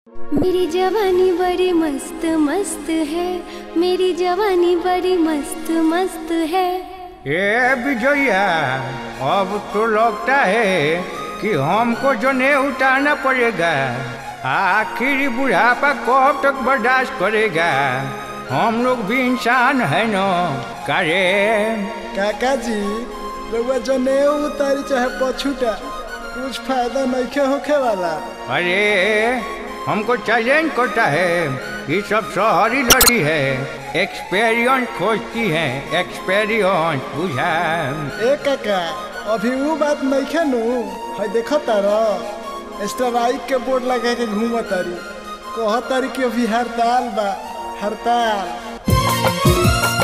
मेरी जवानी बड़ी मस्त मस्त है मेरी जवानी बड़ी मस्त मस्त है ए विजया अब तो लगता है कि हमको जो ने उठाना पड़ेगा आखिर बुढ़ापा कब तक बर्दाश्त करेगा हम लोग भी इंसान है न करे काका जी रउआ जनेऊ उतारी चाहे पछूटा कुछ फायदा नइखे होखे वाला अरे हमको चैलेंज करता है ये सब शहरी लड़ी है एक्सपीरियंस खोजती है एक्सपीरियंस बुझा ए काका अभी वो बात नइखे नु है देखो तारा स्ट्राइक के बोर्ड लगा के घूम तारी कह तारी कि अभी हड़ताल बा हड़ताल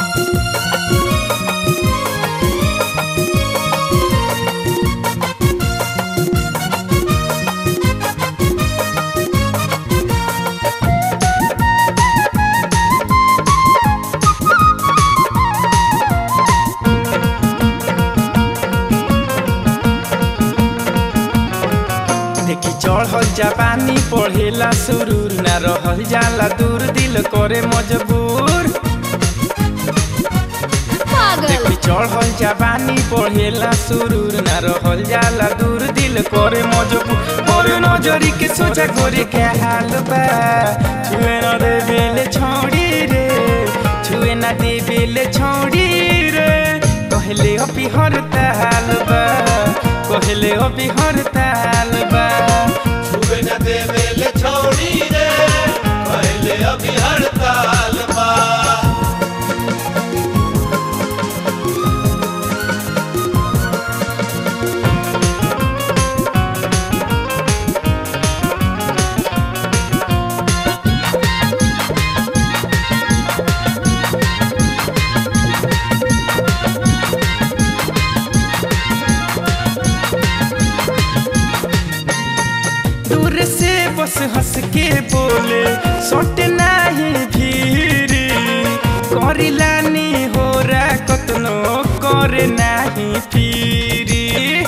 देखी चढ़ल जवानी पढ़ेला सुरूर ना रहल जाला दूर दिल करे मजबूर पागल देखी चढ़ल जवानी पढ़ेला सुरूर ना रहल जाला दूर दिल करे मजबूर और नजरी के सोचा करे के हाल बा छुए ना दे बेले छोड़ी रे छुए ना दे बेले छोड़ी रे कहले अभी हर ताल बा कहले अभी हर ताल बा छुए न देवेले छोड़ी रे पहले अभी हड़ताल बा दूर से बस हंस के बोले सोट नाही भीरी करिलानी हो रा कतनो करे नाही पीरी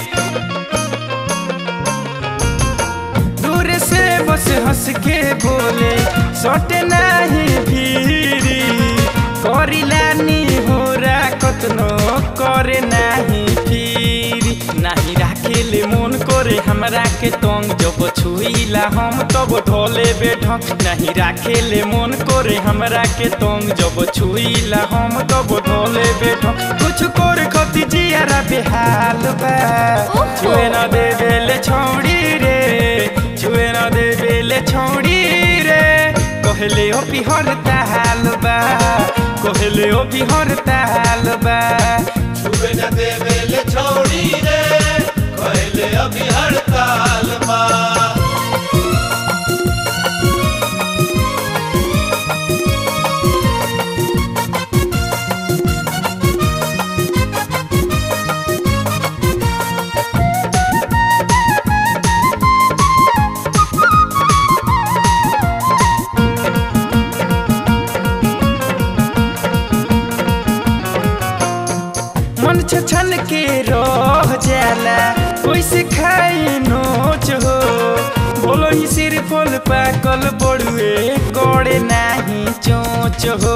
दूर से बस हंस के बोले सोट नाही भीरी करिलानी हो रा कतनो करे नाही पीरी नाही राखेले मन करे हमरा के तंग जब छुईला हम तब ढोले बेढक नहीं राखेले मन करे हमरा के तंग जब छुईला हम तब ढोले बेढक कुछ कर खती जियारा बेहाल बा छुए न दे बेले छौड़ी रे छुए न दे बेले छौड़ी रे कहले ओ बिहर ताल बा कहले ओ बिहर ताल बा छुए न देवेले छोड़ी रे पहले अभी हड़ताल बा मन छछन के रह जाला कैसे खाई नोच हो बोलो ही सिर फल पाकल बड़ुए गड़े नाही चोच हो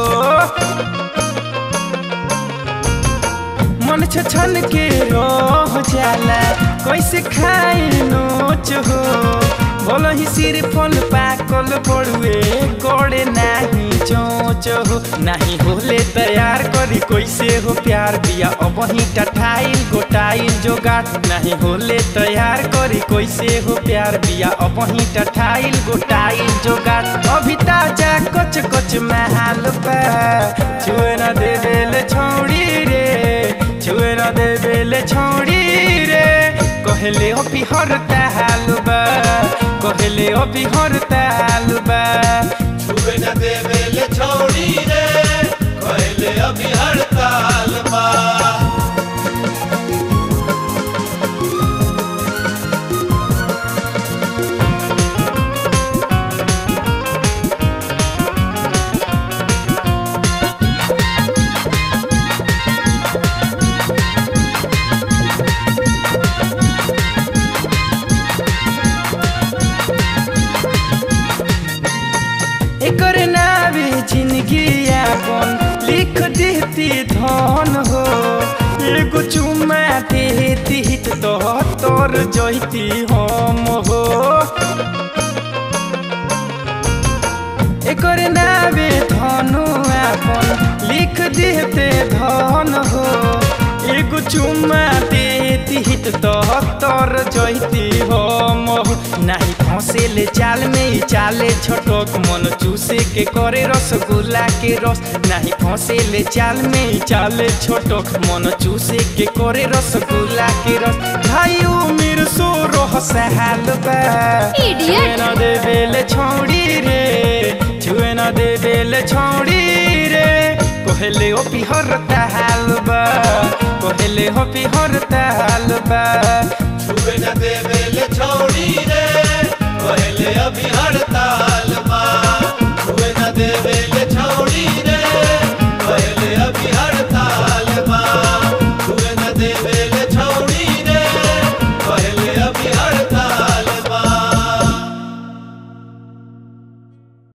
मन छछन के रह जाला कैसे खाई नोच हो बोलो ही सिर फल पाकल बड़ुए गड़े नाही चोच हो नाही होले तैयार करी कैसे हो प्यार बिया अब ही टठाइल गोटाइल जोगाट नहीं होले तैयार करी कैसे हो प्यार बिया अब ही टठाइल गोटाइल जोगाट अभी ताजा कच कच महल बा छुए न दे बेले छौड़ी रे छुए न दे बेले छौड़ी रे कहले ओ बिहर ताल बा कहले ओ बिहर ताल बा छुए न देवेले छोड़ी रे पहले अभी हड़ताल बा एकर नावे जिंदगी यापन लिख देती धन हो एगो चुमा देती तो तोर जैती हम हो एकर नावे धनु आपन लिख देते धन हो एगो चुमा देती तो तोर जैती हम हो नाही फंसेले चाल में ही चाले छोटक मन चूसे के करे रसगुल्ला के रस नाही फंसेले चाल में ही चाले छोटक मन चूसे के करे रसगुल्ला के रस भाई उमिर सो रह साल बा Idiot! छुए न दे बेले छौड़ी रे छुए न दे बेले छौड़ी रे कोहेले ओ पिहर ताल बा कोहेले हो पिहर ताल बा छुए न देवेले छोड़ी रे कहले अभी हड़ताल